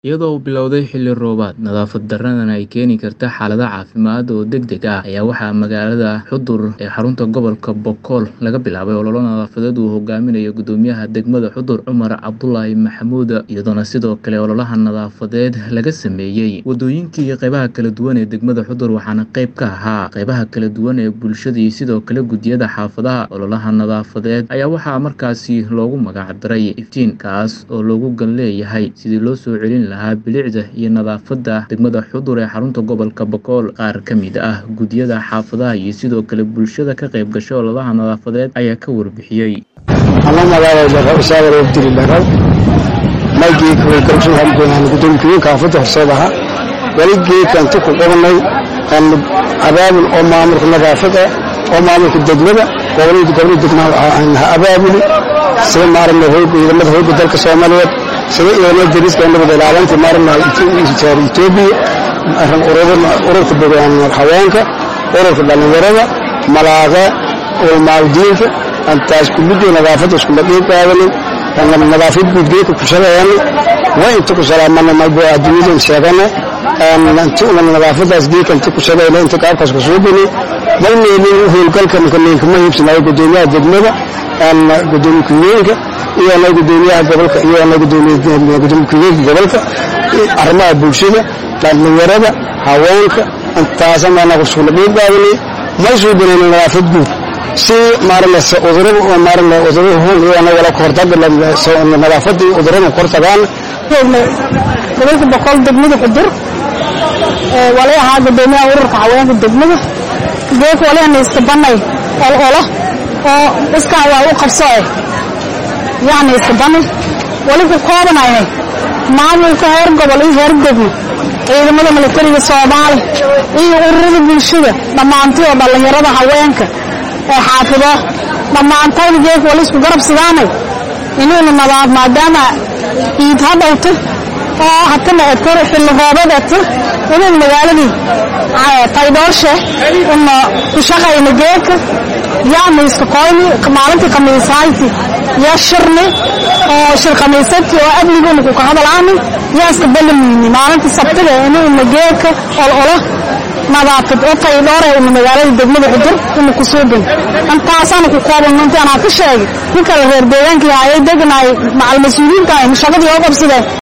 Iyadoo uu bilowday xilli roobaad, nadaafad darradana ay keeni karto xaalado caafimaad oo degdeg ah ayaa waxaa magaalada Xudur ee xarunta gobolka Boqol laga bilaabay olole nadaafadeed uu hogaaminayo Guddoomiyaha degmada Xudur Cumar Cabdulaahi Maxamuud iyadoona sidoo kale ololaha nadaafadeed laga sameeyay wadooyinka iyo qaybaha kala duwan ee degmada Xudur waxaana qayb ka ahaa qaybaha kala duwan ee bulshada iyo sidoo kale guddiyada xaafadaha ololaha nadaafadeed ayaa waxaa markaasi loogu magac daray iftiin kaas oo loogu gal leeyahay sidii loo soo celin lahaa bilicda iyo nadaafadda degmada Xudur ee xarunta gobolka Boqol qaar ka mid ah guddiyada xaafadaha iyo sidoo kale bulshada ka qayb gashay ololaha nadaafadeed ayaa ka warbixiyey anoo magaalada usaawar wabdili dhaqaw maygii kalsoon hamdoonaan guddoomiyeenka xaafadda horseedaha waligii kanti ku qabanay aan abaabul oo maamulka nadaafada oo maamulka degmada gobolada gobolada degmada aan abaabuli sida maarna hooga ciidamada hooga dalka Soomaaliyeed sida ciidamada dariska nabad ilaalinta maarna Itoobiya arrin ururada ururka bogaan haweenka ururka dhalinyarada malaaga oo maaldiinka antaas kullidu nadaafada isku dhaqin qaadanay aan nadaafad gudgeeka ku shaqeeyaan waa inta ku salaamana ma baa adduunyada sheegana aan inta una nadaafadaas geeka inta ku shaqeeyna inta qaabkaas ku soo geli walmeelin howlgalka ninka ma hiibsanayo guddoomiyaha degmada aan guddoomiyaha iyo ana guddoomiyaha gobolka iyo ana guddoomiyaha guddoomiyaha gobolka arrimaha bulshada dhalinyarada haweenka intaas ama ku soo dhaqin qaadanay ma soo gelin nadaafad guud si maarna udurada oo maarna udurada hoon iyo ana wala kortaga nadaafada udurada kortagaan gobolka boqol degmada xudur wala ahaa gudoomiyaha ururka haweenka degmada geek wala naysta banay ol olo oo iska waa u qabso eh yani iska banay wali ku koobanahay maamulka heer gobol iyo heer degmo ciidamada militariga soomaali iyo ururada bulshada dhammaantii oo dhallinyarada haweenka ee xaafido dhammaantood geek wala isku garabsadaanay inuuna nadaaf maadaama iid ha dhowto oo hatana eto xilli roobad eto inuu magaaladii taydoorshe una ku shaqayna geeka yaana iska koyni maalintii khamiisaanti yaa shirni oo shir khamiisadki oo amniguna ku kahadalaani yaa iska balamiyni maalintii sabtida inuuna geeka ol olo nadaafad oo taydhoore una magaalada degmada xudur una ku suubin intaasaana ku kooban intii anaa ka sheegay ku kala reer deegaankii hayay deganaay macal mas-uuliyiinta ay shaqadii oo qabsadeen